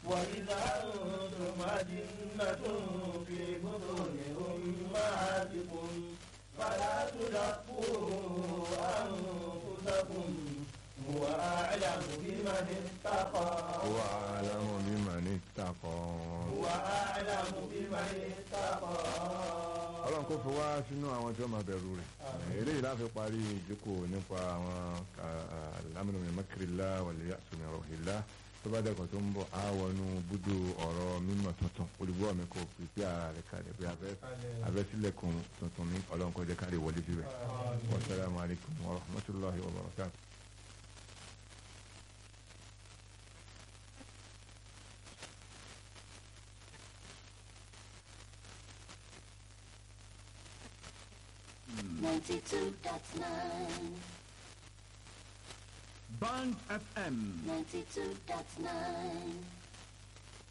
وإذا أنتم أجنة في بطون أمهاتكم فلا تزكوا أنفسكم هو أعلم بمن اتقى هو أعلم بمن اتقى هو أعلم بمن اتقى ọlọ́run kò fi wá sínú àwọn tí wọ́n máa bẹ̀rù rẹ̀ eléyìí láti parí ìjókòó nípa àwọn lámìnà mẹ́kìrìlá wàlẹ̀ àtúnmí ọ̀rọ̀hìlá tó bá dẹ́kun tó ń bọ̀ á wọnú búdò ọ̀rọ̀ mímọ̀ tuntun olùgbọ́ mi kò pèpè ara rẹ̀ kalẹ̀ bí abẹ́sílẹ̀kùn tuntun ní ọlọ́run kọjá káre wọlé síbẹ̀ wasalaamu alaykum wa rahmatulahi wa barakatuh. Ninety-two dot nine, Band FM. ninety-two dot nine,